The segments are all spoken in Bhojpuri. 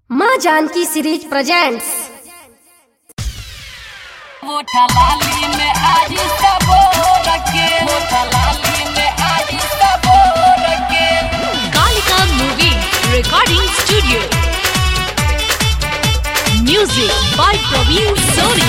माँ जानकी सीरीज प्रेजेंट्स मोटा लाली में आज सबो रखे मोटा लाली में आज सबो रखे Kalika Movie Recording Studio. Music by Praveen Soni.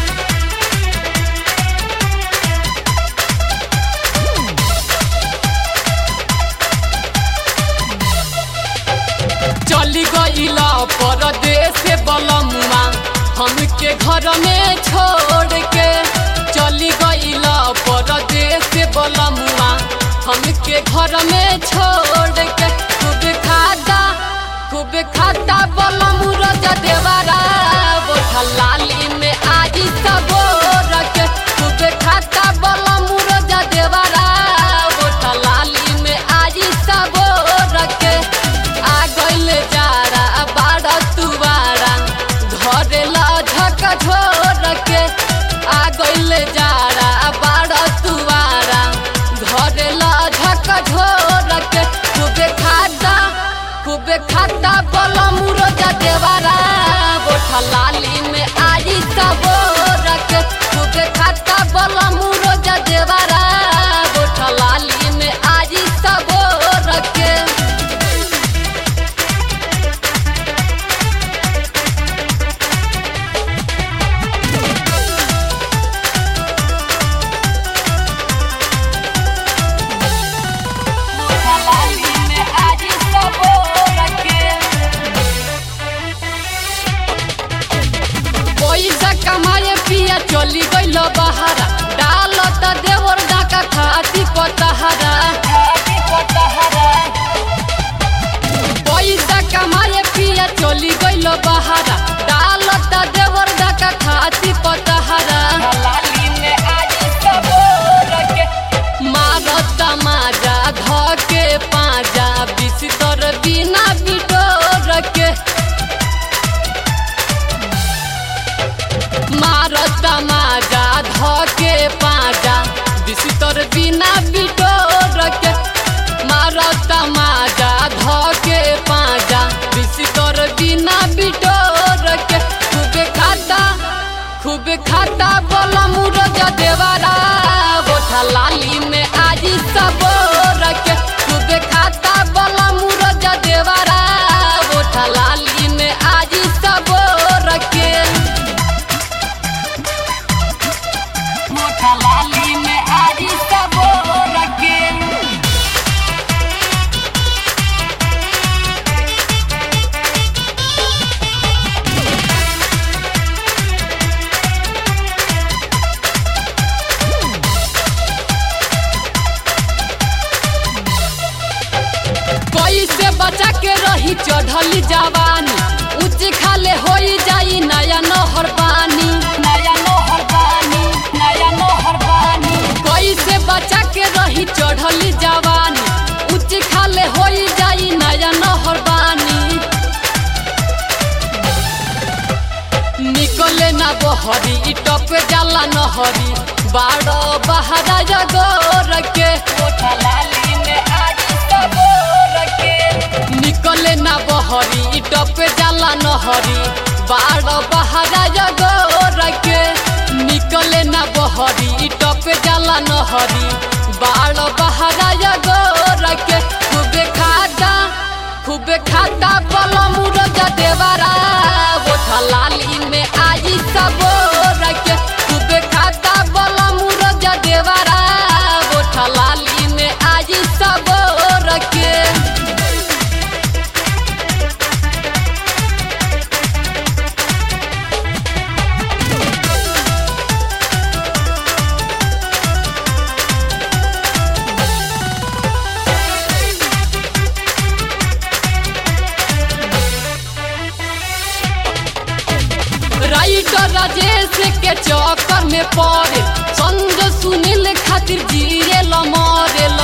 चली गईला परदेश बलमुआ हमके घर में छोड़ के चली गईला परदेश बलमुआ हमके घर में छोड़ के खूब खाता खूब खाता बलमु रजा देवारा बोठा लाली में आज सबो रखे खूब खाता बलमु रजा देवारा बोठा लाली में आज सबो रखे आ गइल जारा बाड़ा तुवारा घरे लझक झोर के आ गइल जारा बाड़ा तुवारा घरे लझक झोर के खूबे खाता खूबे खाता बलमु रोजा देवारा बोठा लाली में आई सबो रखे खूबे खाता बलमु रोजा देवारा बोठा लाली में आई सबो रखे मोटा लाली में आज सबो रखे पैसा कमाए पिया चली गइल बहारा डाल त देवर डाका खाती पतहरा पैसा कमाए पिया चली गइल बहारा डाल त देवर डाका खाती पतहरा मारत माजा धके पाजा बिस्तर बिना बिटोर के मारत माजा धके पाजा बिस्तर बिना बिटोर के मारत माजा धके पाजा बिस्तर बिना बिटोर के खूब खाता खूब खाता बलमु रजा देवारा बोठा लाली में आज सबो रखे खूब खाता बलमु रजा देवारा बोठा लाली में आज सबो रखे मोटा लाली में आज सबो रखे कैसे बचा के रही चढ़ली जवानी ऊंच खाले होई जाई नया नहर पानी नया नहर पानी नया नहर पानी कैसे बचा के रही चढ़ली जवानी ऊंच खाले होई जाई नया नहर पानी निकले ना बहरी इ टप जाला नहरी बाड़ो बहरा जगोर के लाली में आज सबोर के निकले ना बहरी इ टप जाला नहरी बाड़ो बहरा जगोर के निकले ना बहरी इ टप जाला नहरी बाड़ो बहरा जगोर के खूबे खाता खूबे खाता बलमु रजा देवारा बोठा लाली में आई सबो रखे खूबे खाता बलमु रजा देवारा बोठा लाली में आई सबो रखे राइटर राजेश के चक्कर में पड़े संग सुनील खातिर जिए ल मरे ल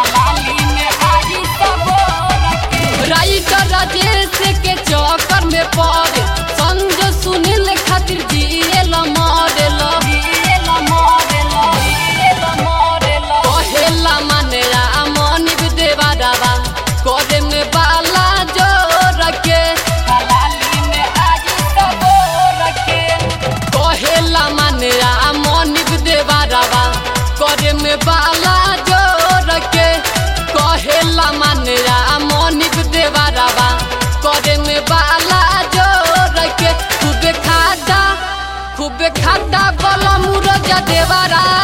राइटर राजेश के चक्कर में पड़े संग सुनील खातिर जिए ल मरे ल कहेला माने आ मनिब देवा दावा करे में बाला जो रखे खूबे खाता बला मुरजा देवारा